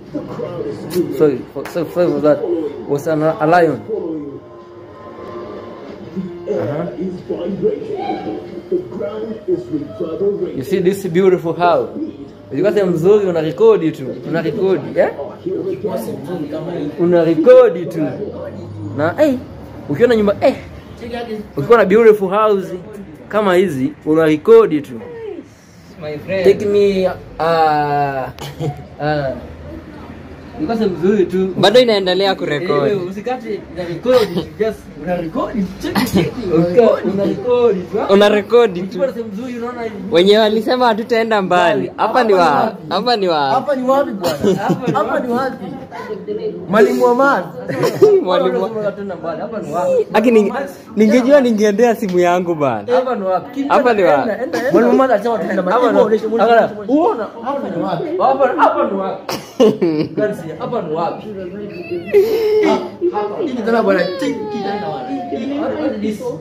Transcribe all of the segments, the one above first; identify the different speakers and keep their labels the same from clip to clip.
Speaker 1: sorry for, sorry, sorry for that was an, a lion you see this beautiful house Ukipata mzuri una rekodi tu una rekodi eh? una rekodi tu na eh, ukiona nyumba eh, ukiwa na beautiful house kama hizi una rekodi tu
Speaker 2: My friend.
Speaker 1: take me uh, uh, ukase mzuri tu
Speaker 2: Bado inaendelea
Speaker 1: Eh,
Speaker 2: kurekodi.
Speaker 1: eh, usikate na rekodi just una rekodi cheki cheki una rekodi tu ah.
Speaker 2: Una rekodi tu.
Speaker 1: Ukiwa sehemu nzuri unaona hivi
Speaker 2: Wenye walisema hatutaenda mbali. Hapa ni wa hapa ni wa
Speaker 3: Hapa ni wapi bwana? Hapa ni wapi? Mwalimu wa math.
Speaker 2: mwalimu. wa-
Speaker 1: Unatenda mbali. Hapa ni wapi?
Speaker 2: Aki ninge- ningejua ningeendea simu yangu bana.
Speaker 1: Hapa ni wapi? Kimbia,
Speaker 2: Hapa ni wapi?
Speaker 1: enda, enda, enda.
Speaker 3: Mwalimu wa math alisema tunaenda
Speaker 1: Hapa
Speaker 3: mbali.
Speaker 1: ni
Speaker 3: Onesha,
Speaker 1: wapi?
Speaker 3: onesha,
Speaker 1: Angalia,
Speaker 3: onesha.
Speaker 1: uona?
Speaker 3: Hapa ni wapi?
Speaker 1: Hapa hapa ni wapi? Kansi, hapa ni wapi?
Speaker 3: Hapa. Hii kitanda bwana, cheki kitanda bwana.
Speaker 1: What is this?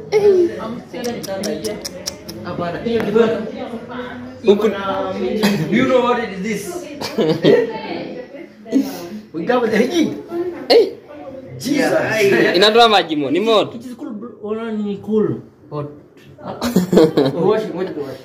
Speaker 3: Hapana, hiyo kitanda.
Speaker 2: Huku
Speaker 1: Do you know what it is this?
Speaker 3: Ugawa the hiji.
Speaker 2: Eh,
Speaker 3: Jesus.
Speaker 2: inatoa maji mo, ni moto.
Speaker 1: It is cool. bro. Ona ni cool. Hot. Wash, ngoja tuwash.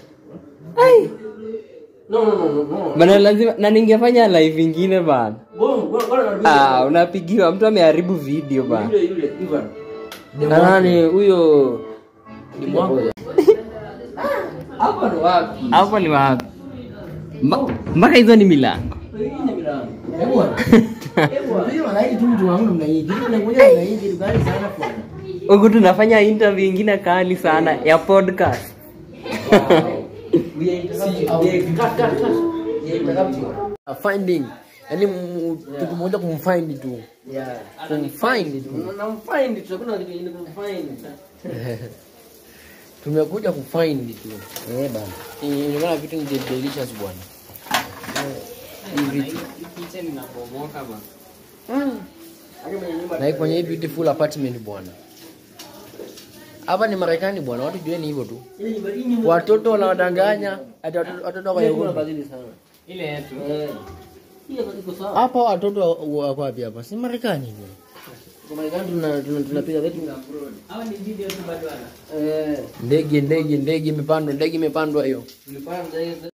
Speaker 1: No, no, no, no, no.
Speaker 2: Bana lazima na ningefanya live ingine bana.
Speaker 1: Bwana, bwana, bwana,
Speaker 2: Ah, unapigiwa mtu ameharibu video bana.
Speaker 1: Yule yule Ivan. Na nani huyo? Ni mwangu. Hapa ni wapi?
Speaker 2: Hapo ni wapi? Ma- Mpaka hizo ni milango.
Speaker 1: Hii ni milango.
Speaker 3: Hebu bwana. Ndio wanaidi tu mtu wangu namna hii. Kitu kinakuja namna hii kitu gani sana kwa.
Speaker 2: Huku tunafanya interview ingine kali sana ya podcast.
Speaker 1: We are interrupting. We are cut, cut, cut. We are interrupting.
Speaker 3: Finding. Yaani mu- kitu moja kumfind tu.
Speaker 1: Yeah.
Speaker 3: Kumfind tu.
Speaker 1: Namfind tu, hakuna kitu kingine kumfind.
Speaker 3: Tumekuja kufind tu.
Speaker 1: Eh bana.
Speaker 3: Inaonekana vitu ni delicious bwana. Hii vitu. Na iko kwenye hii beautiful apartment bwana. Hapa ni Marekani bwana, watu jueni hivyo tu. Watoto wanawadanganya, ati watoto watoto wako
Speaker 1: Kuna
Speaker 3: Yahoo.
Speaker 1: badili sana.
Speaker 2: Ile yetu.
Speaker 1: Eh. Hii hapa iko sawa.
Speaker 3: Hapa watoto wa- wako wapi hapa? Si Marekani hivyo.
Speaker 1: Kwa Marekani tuna tuna- tunapiga zetu.
Speaker 2: Hawa ni video tu bado
Speaker 1: Eh.
Speaker 3: Ndege ndege ndege imepandwa, ndege imepandwa hiyo.
Speaker 1: Tulipanda hiyo